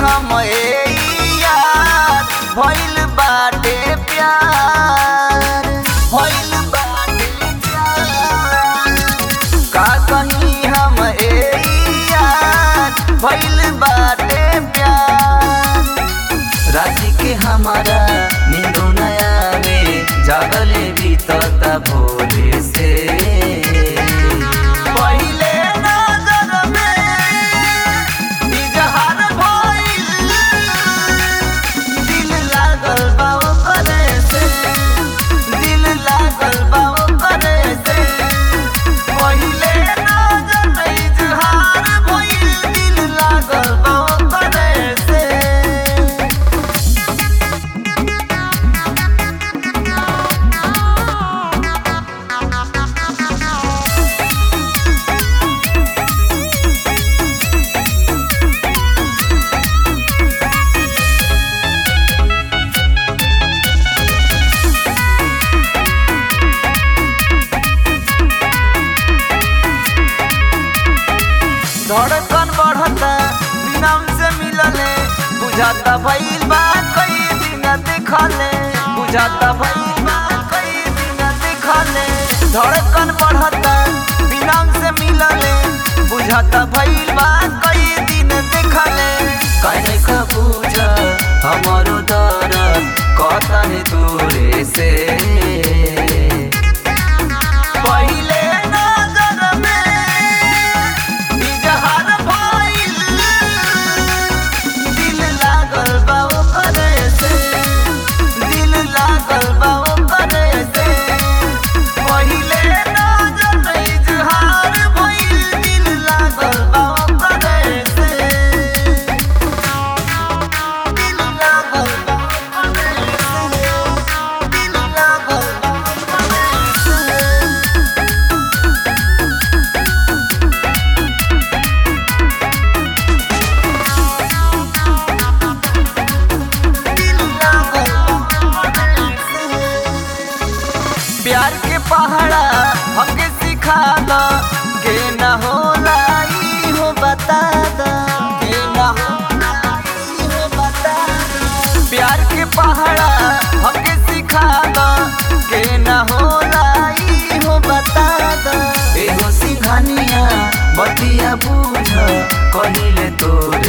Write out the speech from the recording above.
हम ए यार भइल बाटे प्यार भइल बाटे प्यार का कहीं हम ए यार भइल बाटे प्यार राति के हमारा नींदो न आवे जागले बीतता भोरे से पहिले नजर में इजहार भइल दिल लागल बा ओकरे से दिल लागल बा ओकरे से पहिले नजर में इजहार भइल दिल लागल बा ओकरे से धड़कन बढ़ता बिनम से मिलले बुझाता भइल बा कई दिन देखले बुझाता भइल बा कई दिन देखले धड़कन बढ़ता बिनम से मिलले बुझाता भइल बा कई दिन देखले कहे का बुझ हमारो दर्द कहता है दूरे से पहिले नजर में इजहार भइल दिल लागल बा ओकरे से दिल लागल बा ओकरे से पहिले नजर में इजहार भइल दिल लागल बा ओकरे से दिल लागल बा ओकरे से दिल लागल बा ओकरे से प्यार के पहाड़ा हमके सिखा द के न होला ई हो बता द के न होला ई हो बता द प्यार के पहाड़ा हमके सिखा द के न होला ई हो बता द एहो सिंघानिया बतिया बुझ कहिले तोरे